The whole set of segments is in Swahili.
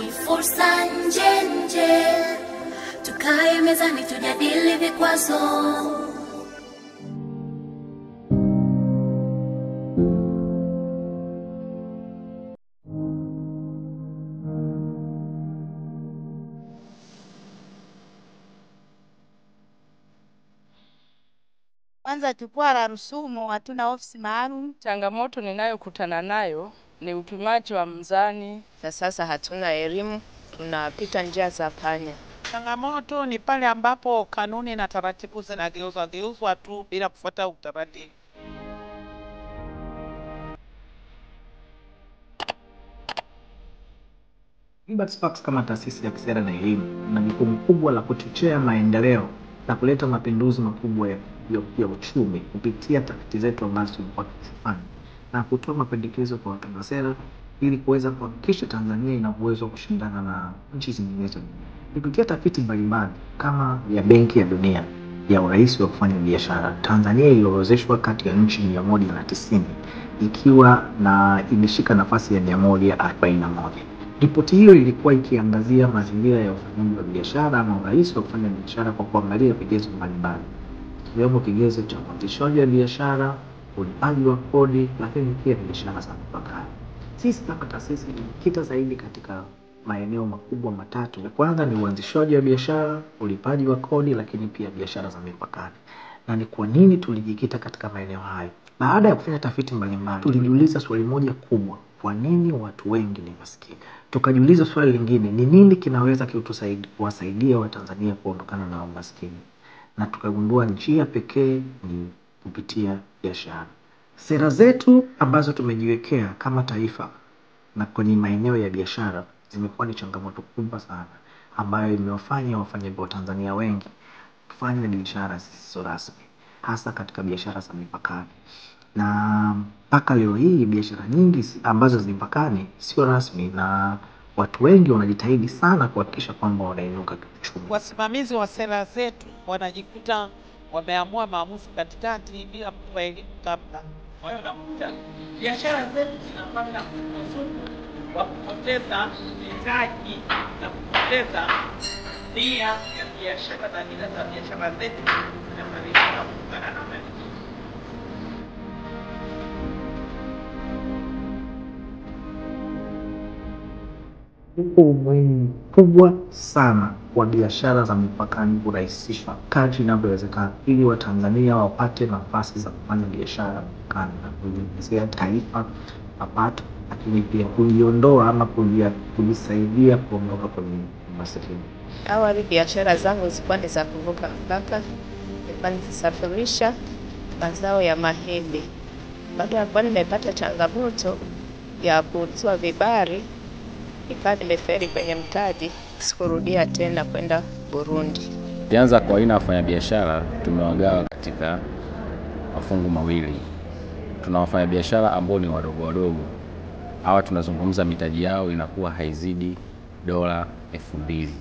ni fursa nje nje, tukae mezani tujadili vikwazo. Kwanza jukwaa la Rusumo hatuna ofisi maalum. Changamoto ninayokutana nayo ni upimaji wa mzani. na sasa hatuna elimu, tunapita njia za panya. Changamoto ni pale ambapo kanuni na taratibu zinageuzwa geuzwa tu bila kufuata utaratibu. Impact Sparks kama taasisi ya kisera na elimu na jukumu kubwa la kuchochea maendeleo na kuleta mapinduzi makubwa ya, ya, ya uchumi kupitia tafiti zetu ambazo tumekuwa tukifanya na kutoa mapendekezo kwa watunga sera ili kuweza kuhakikisha Tanzania ina uwezo wa kushindana na nchi zinginezo kupitia tafiti mbalimbali kama ya Benki ya Dunia ya urahisi wa kufanya biashara. Tanzania iliorodheshwa kati ya nchi mia moja na tisini ikiwa na imeshika nafasi ya mia moja arobaini na moja. Ripoti hiyo ilikuwa ikiangazia mazingira ya ufanyaji wa biashara ama urahisi wa kufanya biashara kwa kuangalia vigezo mbalimbali ikiwemo kigezo cha uanzishaji wa biashara, ulipaji wa kodi, lakini pia biashara za mipakani. Sisi kama taasisi tumejikita zaidi katika maeneo makubwa matatu. Ya kwanza ni uanzishaji wa biashara, ulipaji wa kodi, lakini pia biashara za mipakani. Na ni kwa nini tulijikita katika maeneo hayo? Baada ya kufanya tafiti mbalimbali, tulijiuliza swali moja kubwa, kwa nini watu wengi ni maskini? Tukajiuliza swali lingine, ni nini kinaweza kiutusaidi- kuwasaidia Watanzania kuondokana na umaskini? Na tukagundua njia pekee ni kupitia biashara. Sera zetu ambazo tumejiwekea kama taifa na kwenye maeneo ya biashara zimekuwa ni changamoto kubwa sana ambayo imewafanya wafanya Watanzania wengi kufanya biashara zisizo rasmi hasa katika biashara za mipakani na mpaka leo hii biashara nyingi si- ambazo zi mipakani sio rasmi na watu wengi wanajitahidi sana kuhakikisha kwamba wanainuka kiuchumi. Wasimamizi wa sera zetu wanajikuta wameamua maamuzi katikati bila kutoa elimu kabla. Kwa hiyo nakuta biashara zetu zinapata msukumo wa kupoteza mitaji na kupoteza nia ya biashara na dira za biashara zetu zinafanikiwa kutokana na mali. Upo umuhimu mkubwa sana wa biashara za mipakani kurahisishwa kadri inavyowezekana ili Watanzania wapate nafasi za kufanya biashara mipakani na kujiongezea taifa mapato, lakini pia kujiondoa ama kujia- kujisaidia kuondoka kwenye umasikini. Awali biashara zangu zilikuwa ni za kuvuka mpaka, nilikuwa nikisafirisha mazao ya mahindi. Baada ya kuwa nimepata changamoto ya kuuziwa vibari, nikawa nimeferi kwenye mtaji, sikurudia tena kwenda Burundi. Tukianza kwa aina ya wafanyabiashara, tumewagawa katika mafungu mawili. Tuna wafanyabiashara ambao ni wadogo wadogo, hawa tunazungumza mitaji yao inakuwa haizidi dola elfu mbili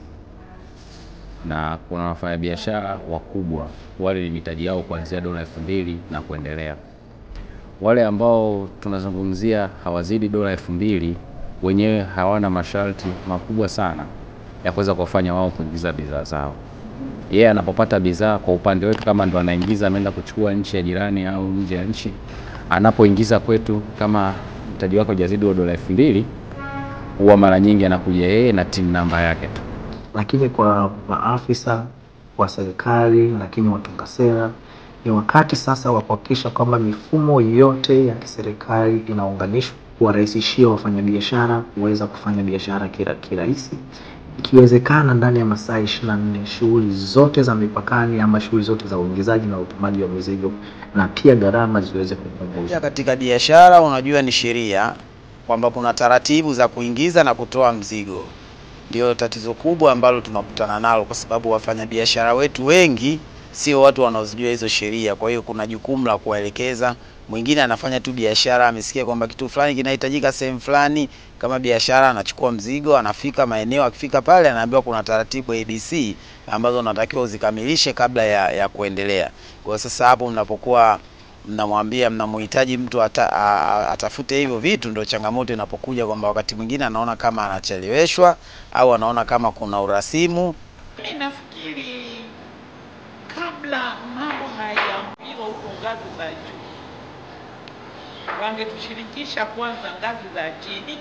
na kuna wafanyabiashara wakubwa, wale ni mitaji yao kuanzia dola elfu mbili na kuendelea. Wale ambao tunazungumzia hawazidi dola elfu mbili wenyewe hawana masharti makubwa sana ya kuweza kuwafanya wao kuingiza bidhaa zao. Yeye anapopata bidhaa kwa upande wetu, kama ndo anaingiza ameenda kuchukua nchi ya jirani au nje ya nchi, anapoingiza kwetu, kama mtaji wake hujazidi huo dola elfu mbili huwa mara nyingi anakuja yeye na tin namba yake tu. lakini kwa maafisa wa serikali, lakini watunga sera, ni wakati sasa wa kuhakikisha kwamba mifumo yote ya kiserikali inaunganishwa kuwarahisishia wafanyabiashara kuweza kufanya biashara kira- kirahisi, ikiwezekana ndani ya masaa ishirini na nne shughuli zote za mipakani ama shughuli zote za uingizaji na utumaji wa mizigo na pia gharama ziweze kupunguzwa. Pia katika biashara unajua ni sheria kwamba kuna taratibu za kuingiza na kutoa mzigo. Ndio tatizo kubwa ambalo tunakutana nalo, kwa sababu wafanyabiashara wetu wengi sio watu wanaozijua hizo sheria. Kwa hiyo kuna jukumu la kuwaelekeza. Mwingine anafanya tu biashara, amesikia kwamba kitu fulani kinahitajika sehemu fulani, kama biashara, anachukua mzigo, anafika maeneo, akifika pale anaambiwa kuna taratibu ABC ambazo unatakiwa uzikamilishe kabla ya, ya kuendelea. Kwa sasa hapo mnapokuwa mnamwambia mnamhitaji mtu ata, a, a- atafute hivyo vitu, ndio changamoto inapokuja kwamba wakati mwingine anaona kama anacheleweshwa au anaona kama kuna urasimu. Mi nafikiri kabla mambo hayaambiwa huko ngazi za juu, wangetushirikisha kwanza ngazi za chini,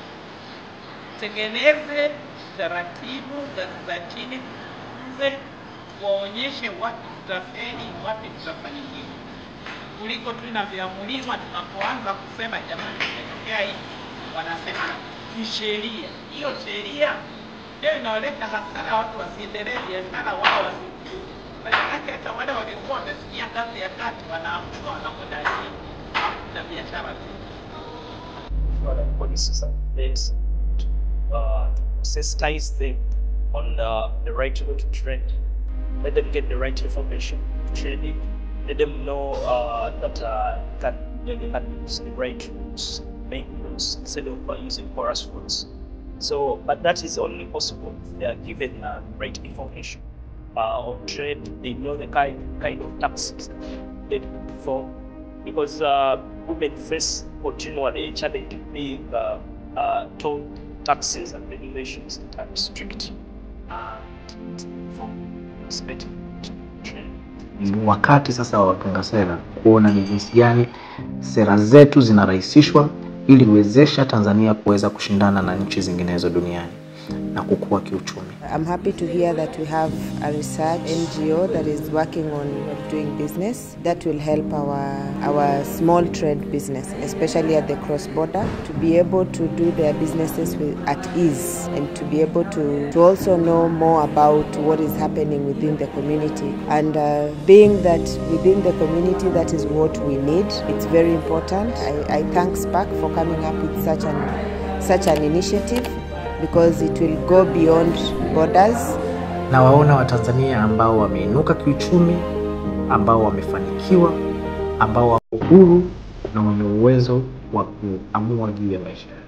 tengeneze taratibu ngazi za chini, mze waonyeshe wapi tutafeli, wapi tutafanikiwa, kuliko tu inavyoamuliwa tunapoanza kusema jamani, imetokea hii, wanasema ni sheria. Hiyo sheria ndio inaoleta hasara, watu wasiendelee biashara wao wasi Maanake hata wale waliokuwa wamefikia ngazi ya kati wanaamka wanakwenda chini na biashara zao. for policies and things uh, to sensitize them on uh, the right to trade. Let them get the right information to trading. Let them know uh, that uh, that they can use the right rules, make rules instead of uh, using porous rules. So, but that is only possible if they are given uh, right information uh, on trade. They know the kind kind of taxes they perform because uh, women face continually challenge being uh, uh, told taxes and regulations that are strict uh, from perspective trade. Ni wakati sasa wa watunga sera kuona ni jinsi gani sera zetu zinarahisishwa ili kuwezesha Tanzania kuweza kushindana na nchi zinginezo duniani na kukua kiuchumi. I'm happy to hear that we have a research NGO that is working on doing business that will help our our small trade business, especially at the cross border, to be able to do their businesses with, at ease and to be able to, to also know more about what is happening within the community. And uh, being that within the community, that is what we need. It's very important. I, I thank SPAC for coming up with such an such an initiative because it will go beyond borders. na waona Watanzania ambao wameinuka kiuchumi, ambao wamefanikiwa, ambao wako huru na wenye uwezo wa kuamua juu ya maisha yao.